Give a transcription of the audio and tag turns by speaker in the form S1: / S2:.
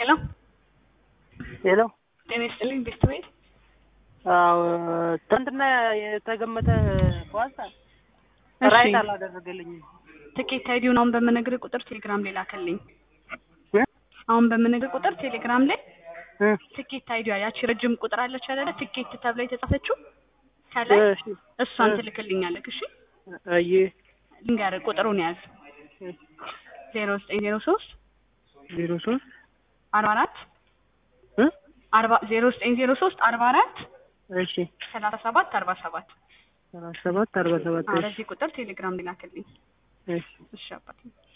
S1: ሄሎ
S2: ሄሎ
S1: ጤና ይስጥልኝ ቤስት ቤት
S2: አዎ ትናንትና የተገመተ ኳስ
S1: እሺ።
S2: ራይት አላደረገልኝም።
S1: ትኬት አይዲውን አሁን በምነግርህ ቁጥር ቴሌግራም ላይ ላከልኝ።
S2: እ?
S1: አሁን በምነግርህ ቁጥር ቴሌግራም ላይ
S2: እ፣
S1: ትኬት አይዲዋ ያቺ ረጅም ቁጥር አለች አይደለ? ትኬት ተብላ የተጻፈችው ከላይ
S2: እሺ፣
S1: እሷን
S2: እ።
S1: ትልክልኛለህ። እሺ
S2: አየ
S1: ልንገርህ ቁጥሩን ያዝ ዜሮ ዘጠኝ ዜሮ ሶስት
S2: ዜሮ ሶስት
S1: አርባ አራት
S2: እ
S1: አርባ ዜሮ ዘጠኝ ዜሮ ሶስት አርባ አራት
S2: እሺ
S1: ሰላሳ ሰባት አርባ ሰባት
S2: ሰላሳ ሰባት አርባ ሰባት እሺ
S1: በዚህ ቁጥር ቴሌግራም ላይ ላክልኝ።
S2: እሺ
S1: እሺ አባቴ